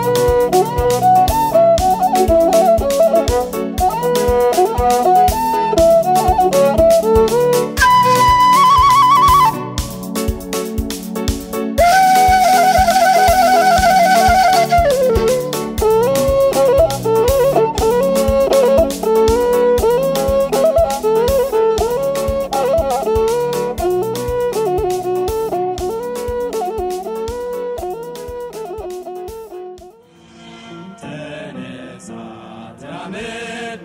ተነሳ ተራመድ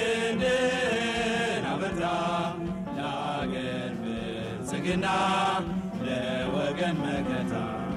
ክንድን አበርታ ለአገር ብልጽግና ለወገን መከታ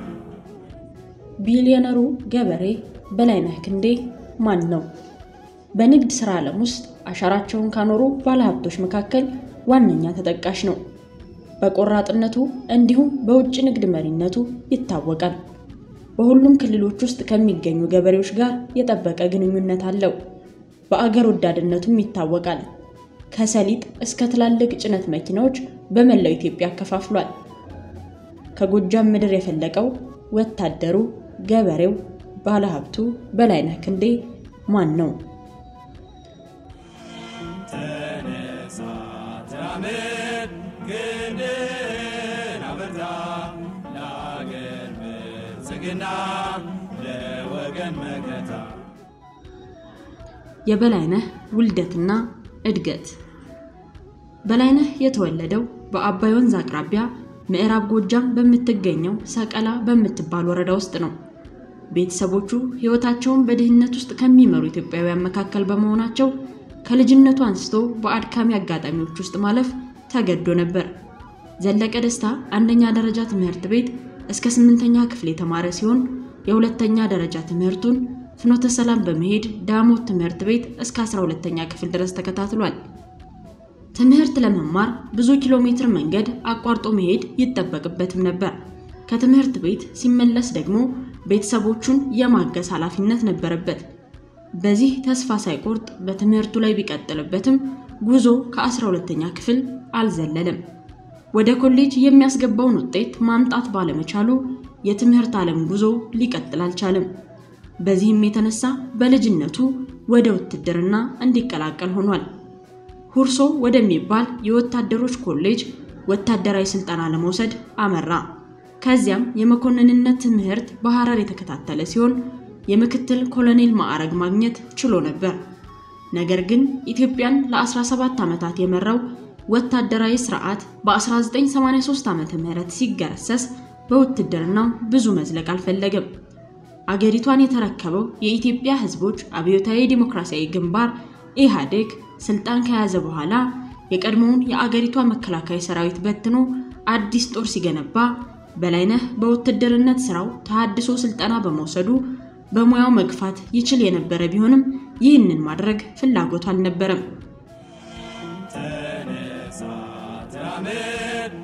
ቢሊዮነሩ ገበሬ በላይነህ ክንዴ ማን ነው? በንግድ ሥራ ዓለም ውስጥ አሻራቸውን ካኖሩ ባለሀብቶች መካከል ዋነኛ ተጠቃሽ ነው። በቆራጥነቱ እንዲሁም በውጭ ንግድ መሪነቱ ይታወቃል። በሁሉም ክልሎች ውስጥ ከሚገኙ ገበሬዎች ጋር የጠበቀ ግንኙነት አለው። በአገር ወዳድነቱም ይታወቃል። ከሰሊጥ እስከ ትላልቅ ጭነት መኪናዎች በመላው ኢትዮጵያ አከፋፍሏል። ከጎጃም ምድር የፈለቀው ወታደሩ፣ ገበሬው፣ ባለሀብቱ በላይነህ ክንዴ ማን ነው? ተነሳ ተራመድ ክንድን አበርታ ለአገር ብልጽግና ለወገን መከታ የበላይነህ ውልደትና እድገት በላይነህ የተወለደው በአባይ ወንዝ አቅራቢያ ምዕራብ ጎጃም በምትገኘው ሰቀላ በምትባል ወረዳ ውስጥ ነው። ቤተሰቦቹ ሕይወታቸውን በድህነት ውስጥ ከሚመሩ ኢትዮጵያውያን መካከል በመሆናቸው ከልጅነቱ አንስቶ በአድካሚ አጋጣሚዎች ውስጥ ማለፍ ተገዶ ነበር። ዘለቀ ደስታ አንደኛ ደረጃ ትምህርት ቤት እስከ ስምንተኛ ክፍል የተማረ ሲሆን የሁለተኛ ደረጃ ትምህርቱን ፍኖተ ሰላም በመሄድ ዳሞት ትምህርት ቤት እስከ 12ተኛ ክፍል ድረስ ተከታትሏል። ትምህርት ለመማር ብዙ ኪሎ ሜትር መንገድ አቋርጦ መሄድ ይጠበቅበትም ነበር። ከትምህርት ቤት ሲመለስ ደግሞ ቤተሰቦቹን የማገዝ ኃላፊነት ነበረበት። በዚህ ተስፋ ሳይቆርጥ በትምህርቱ ላይ ቢቀጥልበትም ጉዞ ከ12ተኛ ክፍል አልዘለለም። ወደ ኮሌጅ የሚያስገባውን ውጤት ማምጣት ባለመቻሉ የትምህርት ዓለም ጉዞ ሊቀጥል አልቻለም። በዚህም የተነሳ በልጅነቱ ወደ ውትድርና እንዲቀላቀል ሆኗል። ሁርሶ ወደሚባል የወታደሮች ኮሌጅ ወታደራዊ ስልጠና ለመውሰድ አመራ። ከዚያም የመኮንንነት ትምህርት በሐረር የተከታተለ ሲሆን የምክትል ኮሎኔል ማዕረግ ማግኘት ችሎ ነበር። ነገር ግን ኢትዮጵያን ለ17 ዓመታት የመራው ወታደራዊ ስርዓት በ1983 ዓ ም ሲገረሰስ በውትድርናው ብዙ መዝለቅ አልፈለገም። አገሪቷን የተረከበው የኢትዮጵያ ሕዝቦች አብዮታዊ ዲሞክራሲያዊ ግንባር ኢህአዴግ ስልጣን ከያዘ በኋላ የቀድሞውን የአገሪቷ መከላከያ ሰራዊት በትኖ አዲስ ጦር ሲገነባ በላይነህ በውትድርነት ስራው ተሃድሶ ስልጠና በመውሰዱ በሙያው መግፋት ይችል የነበረ ቢሆንም ይህንን ማድረግ ፍላጎቱ አልነበረም። ተነሳ ተራመድ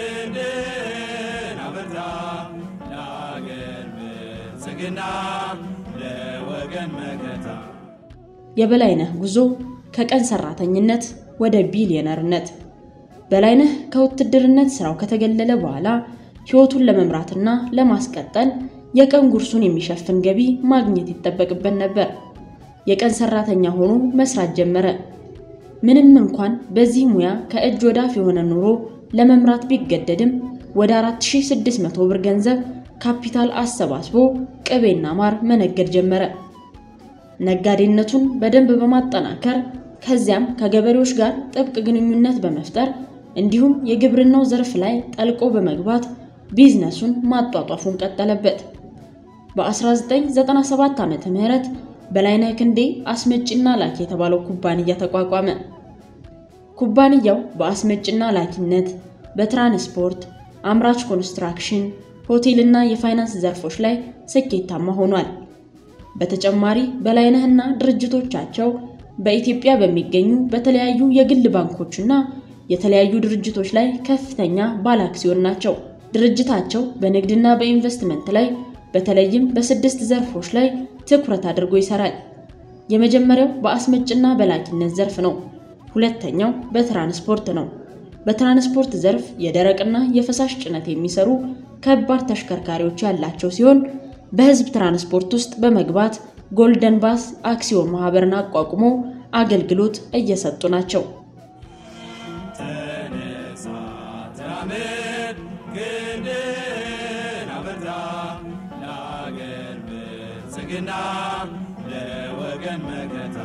ክንድን አበርታ ለአገር ብልጽግና ለወገን መከታ የበላይነህ ጉዞ ከቀን ሰራተኝነት ወደ ቢሊዮነርነት። በላይነህ ከውትድርነት ስራው ከተገለለ በኋላ ህይወቱን ለመምራትና ለማስቀጠል የቀን ጉርሱን የሚሸፍን ገቢ ማግኘት ይጠበቅበት ነበር። የቀን ሰራተኛ ሆኖ መስራት ጀመረ። ምንም እንኳን በዚህ ሙያ ከእጅ ወዳፍ የሆነ ኑሮ ለመምራት ቢገደድም ወደ 4600 ብር ገንዘብ ካፒታል አሰባስቦ ቅቤና ማር መነገድ ጀመረ። ነጋዴነቱን በደንብ በማጠናከር ከዚያም ከገበሬዎች ጋር ጥብቅ ግንኙነት በመፍጠር እንዲሁም የግብርናው ዘርፍ ላይ ጠልቆ በመግባት ቢዝነሱን ማጧጧፉን ቀጠለበት። በ1997 ዓመተ ምህረት በላይነህ ክንዴ አስመጭና ላኪ የተባለው ኩባንያ ተቋቋመ። ኩባንያው በአስመጭና ላኪነት፣ በትራንስፖርት፣ አምራች ኮንስትራክሽን፣ ሆቴልና የፋይናንስ ዘርፎች ላይ ስኬታማ ሆኗል። በተጨማሪ በላይነህና ድርጅቶቻቸው በኢትዮጵያ በሚገኙ በተለያዩ የግል ባንኮችና የተለያዩ ድርጅቶች ላይ ከፍተኛ ባለአክሲዮን ናቸው። ድርጅታቸው በንግድና በኢንቨስትመንት ላይ በተለይም በስድስት ዘርፎች ላይ ትኩረት አድርጎ ይሰራል። የመጀመሪያው በአስመጭና በላኪነት ዘርፍ ነው። ሁለተኛው በትራንስፖርት ነው። በትራንስፖርት ዘርፍ የደረቅና የፈሳሽ ጭነት የሚሰሩ ከባድ ተሽከርካሪዎች ያላቸው ሲሆን በህዝብ ትራንስፖርት ውስጥ በመግባት ጎልደን ባስ አክሲዮን ማህበርን አቋቁሞ አገልግሎት እየሰጡ ናቸው። ተነሳ ተራመድ ክንድን አበርታ ለአገር ብልጽግና ለወገን መከታ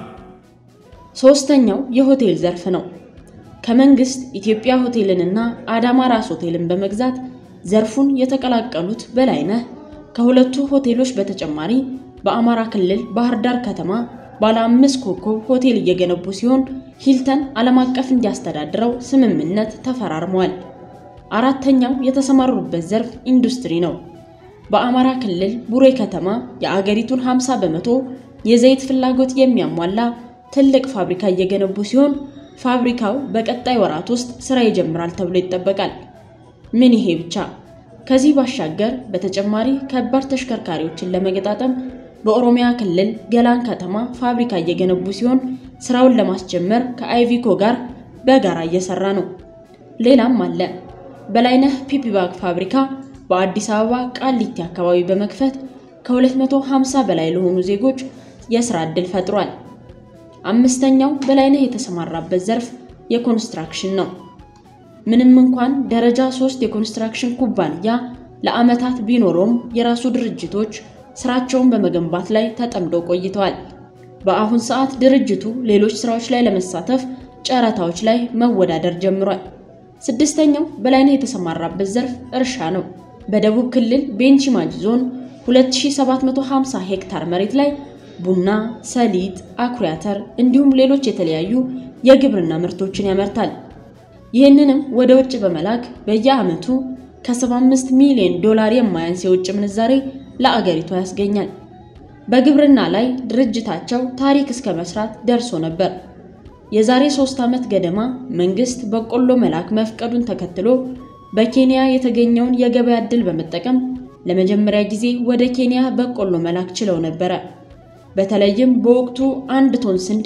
ሶስተኛው የሆቴል ዘርፍ ነው። ከመንግስት ኢትዮጵያ ሆቴልንና አዳማ ራስ ሆቴልን በመግዛት ዘርፉን የተቀላቀሉት በላይነህ ከሁለቱ ሆቴሎች በተጨማሪ በአማራ ክልል ባህር ዳር ከተማ ባለ አምስት ኮከብ ሆቴል እየገነቡ ሲሆን ሂልተን ዓለም አቀፍ እንዲያስተዳድረው ስምምነት ተፈራርመዋል። አራተኛው የተሰማሩበት ዘርፍ ኢንዱስትሪ ነው። በአማራ ክልል ቡሬ ከተማ የአገሪቱን 50 በመቶ የዘይት ፍላጎት የሚያሟላ ትልቅ ፋብሪካ እየገነቡ ሲሆን ፋብሪካው በቀጣይ ወራት ውስጥ ስራ ይጀምራል ተብሎ ይጠበቃል። ምን ይሄ ብቻ! ከዚህ ባሻገር በተጨማሪ ከባድ ተሽከርካሪዎችን ለመገጣጠም በኦሮሚያ ክልል ገላን ከተማ ፋብሪካ እየገነቡ ሲሆን ስራውን ለማስጀመር ከአይቪኮ ጋር በጋራ እየሰራ ነው። ሌላም አለ። በላይነህ ፒፒ ባግ ፋብሪካ በአዲስ አበባ ቃሊቲ አካባቢ በመክፈት ከ250 በላይ ለሆኑ ዜጎች የስራ ዕድል ፈጥሯል። አምስተኛው በላይነህ የተሰማራበት ዘርፍ የኮንስትራክሽን ነው። ምንም እንኳን ደረጃ ሶስት የኮንስትራክሽን ኩባንያ ለዓመታት ቢኖረውም የራሱ ድርጅቶች ስራቸውን በመገንባት ላይ ተጠምደው ቆይተዋል። በአሁን ሰዓት ድርጅቱ ሌሎች ስራዎች ላይ ለመሳተፍ ጨረታዎች ላይ መወዳደር ጀምሯል። ስድስተኛው በላይነህ የተሰማራበት ዘርፍ እርሻ ነው። በደቡብ ክልል ቤንች ማጂ ዞን 2750 ሄክታር መሬት ላይ ቡና፣ ሰሊጥ፣ አኩሪ አተር እንዲሁም ሌሎች የተለያዩ የግብርና ምርቶችን ያመርታል። ይህንንም ወደ ውጭ በመላክ በየዓመቱ ከ75 ሚሊዮን ዶላር የማያንስ የውጭ ምንዛሬ ለአገሪቷ ያስገኛል። በግብርና ላይ ድርጅታቸው ታሪክ እስከ መስራት ደርሶ ነበር። የዛሬ ሶስት ዓመት ገደማ መንግስት በቆሎ መላክ መፍቀዱን ተከትሎ በኬንያ የተገኘውን የገበያ ዕድል በመጠቀም ለመጀመሪያ ጊዜ ወደ ኬንያ በቆሎ መላክ ችለው ነበረ። በተለይም በወቅቱ አንድ ቶን ስንዴ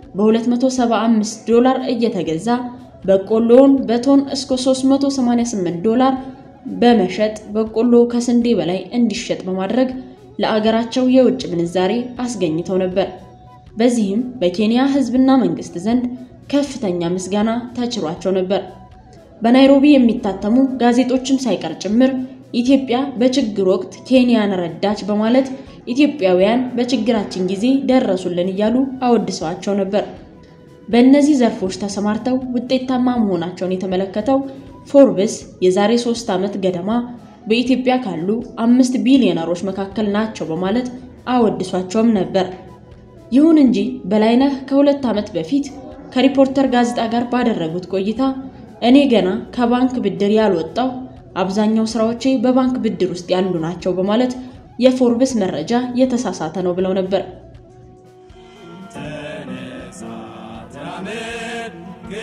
በ275 ዶላር እየተገዛ በቆሎውን በቶን እስከ 388 ዶላር በመሸጥ በቆሎ ከስንዴ በላይ እንዲሸጥ በማድረግ ለአገራቸው የውጭ ምንዛሬ አስገኝተው ነበር። በዚህም በኬንያ ሕዝብና መንግስት ዘንድ ከፍተኛ ምስጋና ተችሯቸው ነበር። በናይሮቢ የሚታተሙ ጋዜጦችም ሳይቀር ጭምር ኢትዮጵያ በችግር ወቅት ኬንያን ረዳች በማለት ኢትዮጵያውያን በችግራችን ጊዜ ደረሱልን እያሉ አወድሰዋቸው ነበር። በእነዚህ ዘርፎች ተሰማርተው ውጤታማ መሆናቸውን የተመለከተው ፎርብስ የዛሬ ሶስት ዓመት ገደማ በኢትዮጵያ ካሉ አምስት ቢሊዮነሮች መካከል ናቸው በማለት አወድሷቸውም ነበር። ይሁን እንጂ በላይነህ ከሁለት ዓመት በፊት ከሪፖርተር ጋዜጣ ጋር ባደረጉት ቆይታ እኔ ገና ከባንክ ብድር ያልወጣው አብዛኛው ስራዎቼ በባንክ ብድር ውስጥ ያሉ ናቸው በማለት የፎርብስ መረጃ የተሳሳተ ነው ብለው ነበር። ተነሳ ተራመድ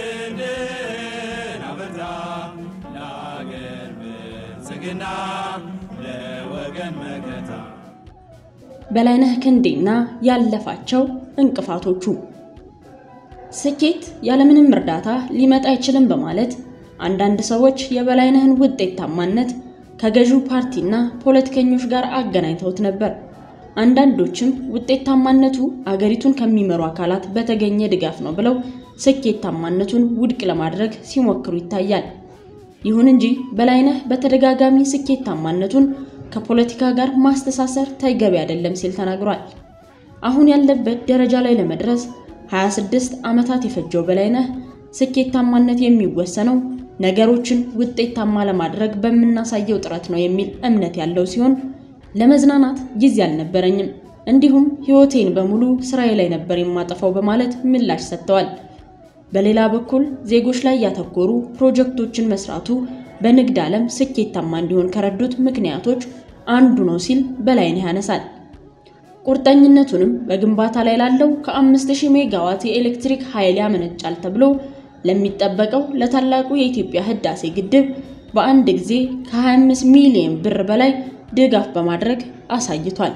ክንድን አበርታ ለአገር ብልጽግና ለወገን መከታ በላይነህ ክንዴና ያለፋቸው እንቅፋቶቹ ስኬት ያለምንም እርዳታ ሊመጣ አይችልም በማለት አንዳንድ ሰዎች የበላይነህን ውጤታማነት ከገዢው ፓርቲና ፖለቲከኞች ጋር አገናኝተውት ነበር። አንዳንዶችም ውጤታማነቱ አገሪቱን ከሚመሩ አካላት በተገኘ ድጋፍ ነው ብለው ስኬታማነቱን ውድቅ ለማድረግ ሲሞክሩ ይታያል። ይሁን እንጂ በላይነህ በተደጋጋሚ ስኬታማነቱን ከፖለቲካ ጋር ማስተሳሰር ተገቢ አይደለም ሲል ተናግሯል። አሁን ያለበት ደረጃ ላይ ለመድረስ 26 ዓመታት የፈጀው በላይነህ ስኬታማነት የሚወሰነው ነገሮችን ውጤታማ ለማድረግ በምናሳየው ጥረት ነው የሚል እምነት ያለው ሲሆን ለመዝናናት ጊዜ አልነበረኝም፣ እንዲሁም ሕይወቴን በሙሉ ስራዬ ላይ ነበር የማጠፋው በማለት ምላሽ ሰጥተዋል። በሌላ በኩል ዜጎች ላይ ያተኮሩ ፕሮጀክቶችን መስራቱ በንግድ ዓለም ስኬታማ እንዲሆን ከረዱት ምክንያቶች አንዱ ነው ሲል በላይነህ ያነሳል። ቁርጠኝነቱንም በግንባታ ላይ ላለው ከ5000 ሜጋዋት የኤሌክትሪክ ኃይል ያመነጫል ተብሎ ለሚጠበቀው ለታላቁ የኢትዮጵያ ህዳሴ ግድብ በአንድ ጊዜ ከ25 ሚሊዮን ብር በላይ ድጋፍ በማድረግ አሳይቷል።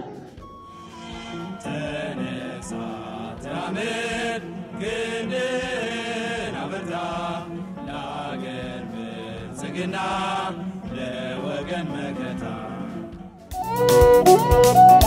ተነሳ ተራመድ ክንድን አበርታ ለአገር ብልጽግና ለወገን መከታ ነው።